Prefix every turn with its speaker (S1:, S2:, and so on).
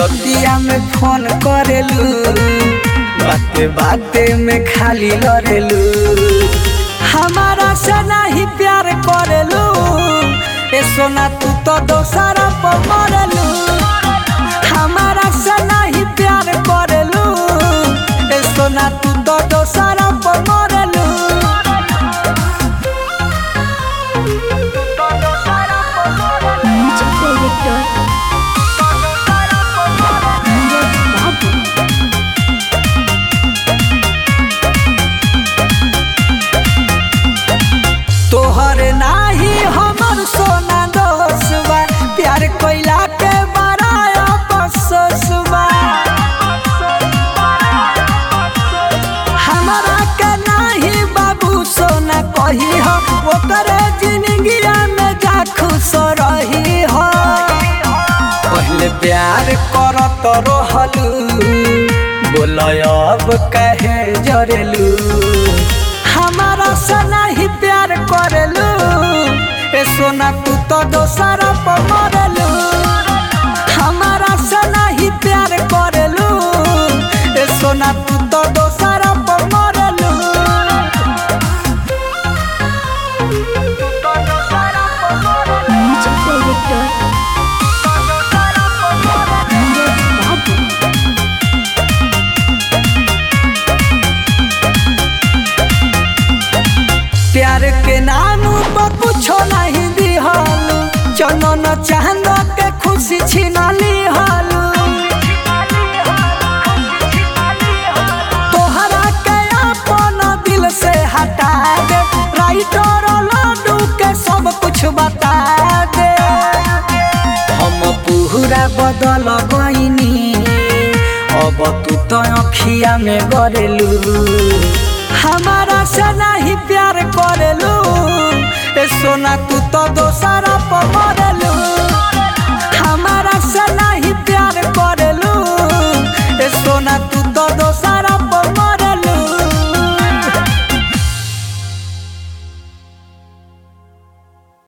S1: रतिया में फोन करेलू बाते बाते में खाली लड़ेलू हमारा से नहीं प्यार करेलू ए सोना तू तो दोसरा पर मरेलू हमारा से नहीं प्यार करेलू ए सोना तू तो दोसरा पर मरेलू
S2: म्यूजिक डायरेक्टर नीरज बाबू
S1: तोहर नाही हमर सोना दोसवा प्यार कोइला के बड़ाया बससवा हमारा के नाही बाबू सोना कही हो ओकरे जिंदगिया में जा खुश रही हो पहले प्यार करत रहलू बोल अब कहे जरेलू हमारा से नहीं प्यार करेलू ए सोना तू तो दोसरा पर मरेलू हमारा से नहीं प्यार करेलू ए सोना तू तो दोसरा पर मरेलू
S2: म्यूजिक डायरेक्टर नीरज बाबू
S1: प्यार के नाम पर कुछो नहीं दिहल चनन चांद के खुशी छिनली हल तोहरा के अपन दिल से हटा दे राइटर लड्डू के सब कुछ बता दे हम पूरा बदल गईनी अब तू तो अखिया में गरेलू हमारा से नहीं प्यार करेलू ए सोना तू तो दोसरा पर मरे